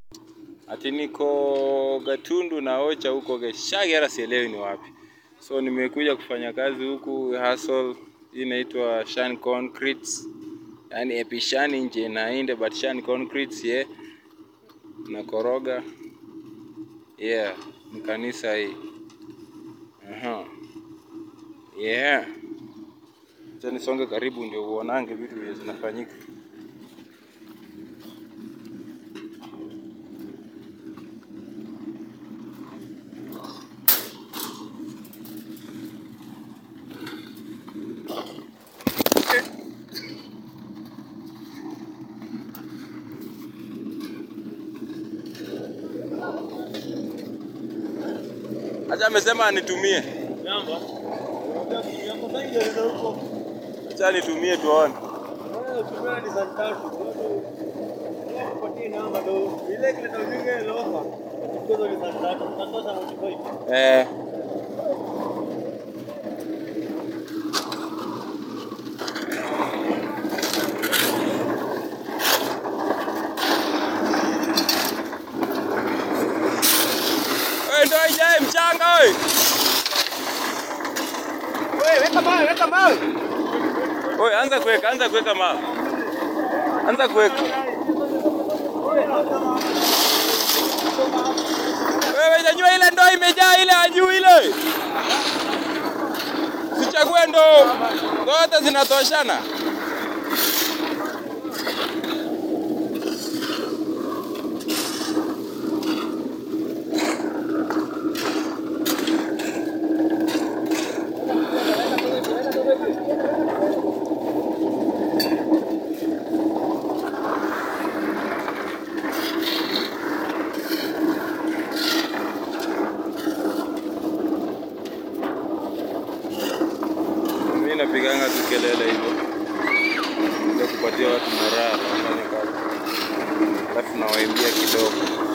Ati niko Gatundu na Ocha huko Geshagi, hata sielewi ni wapi. So nimekuja kufanya kazi huku hustle, hii inaitwa Shan Concretes, yani epishani nje na inde but Shan Concretes yeah. Nakoroga yeah, ni kanisa hii aha, yeah. Acha nisonge karibu ndio uonange vitu vile zinafanyika. Acha amesema anitumie. Acha nitumie tuone. Eh. Wewe ndio ijae mchanga wewe. Weka mawe, weka mawe. Wewe anza kuweka, anza kuweka mawe. Anza kuweka. Wewe nyanyua ile ndoo imejaa ile ya juu ile. Sichague ndoo. Zote zinatoshana. Mimi napiganga tu kelele hivyo. Ndio kupatia watu moral wafanye kazi. Alafu nawaimbia kidogo.